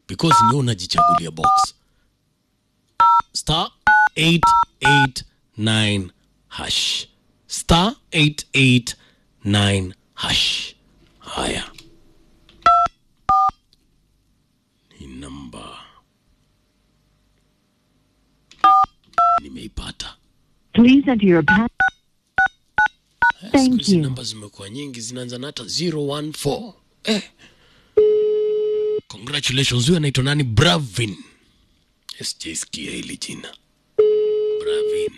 because ni unajichagulia box star 889 hash star 889 hash haya ni namba nimeipata Please enter your pass. Eh, Thank siku hizi you. namba zimekuwa nyingi zinaanza na hata 014 eh. congratulations huyu anaitwa nani bravin sijaisikia hili jina bravin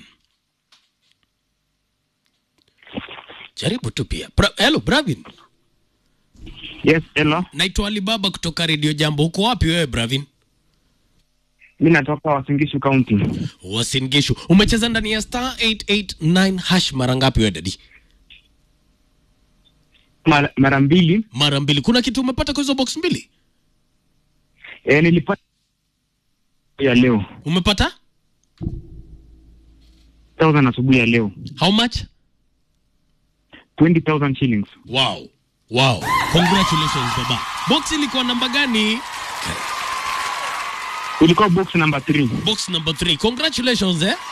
jaribu tu pia Bra hello bravin Yes, hello. naitwa alibaba kutoka redio jambo huko wapi wewe bravin Mi natoka Wasingishu County. wasingishu umecheza ndani ya star 889 hash mara ngapi wewe dadi Mara, mara mbili mara mbili kuna kitu umepata kwa hizo box mbili e, nilipata ya leo umepata 1000 asubuhi ya leo how much 20000 shillings. Wow. Wow. Congratulations baba. Box ilikuwa namba gani? Ilikuwa box number 3. Box number 3. Congratulations eh.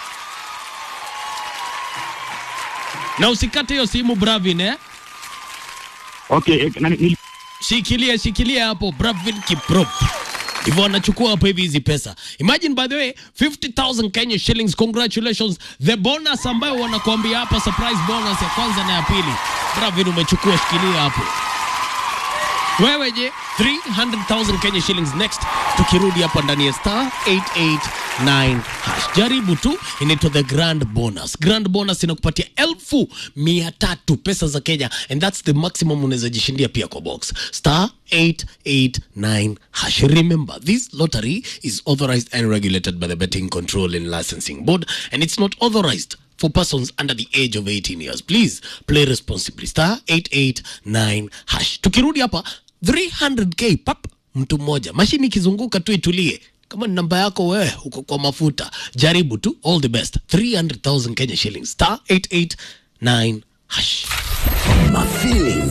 Na usikate hiyo simu Bravin eh. Okay, eh, na, nil, Shikilia shikilia hapo Bravin Kiprop. Hivyo anachukua hapo hivi hizi pesa. Imagine by the way 50,000 Kenya shillings. Congratulations. The bonus ambayo wanakuambia hapa surprise bonus ya kwanza na ya pili. Bravin umechukua shikilia hapo. Wewe je, 300,000 Kenya shillings next. Tukirudi hapa ndani ya star 889 hash. Jaribu tu, inaitwa the grand bonus. Grand bonus inakupatia elfu mia tatu pesa za Kenya and that's the maximum unaweza jishindia pia kwa box. Star 889 hash. Remember, this lottery is authorized and regulated by the Betting Control and Licensing Board and it's not authorized for persons under the age of 18 years. Please play responsibly. Star 889 hash. Tukirudi hapa 300k pap mtu mmoja. Mashini ikizunguka tu itulie. Kama ni namba yako wewe uko kwa mafuta, jaribu tu. All the best. 300,000 Kenya shillings. Star 889 hash. Mafeeling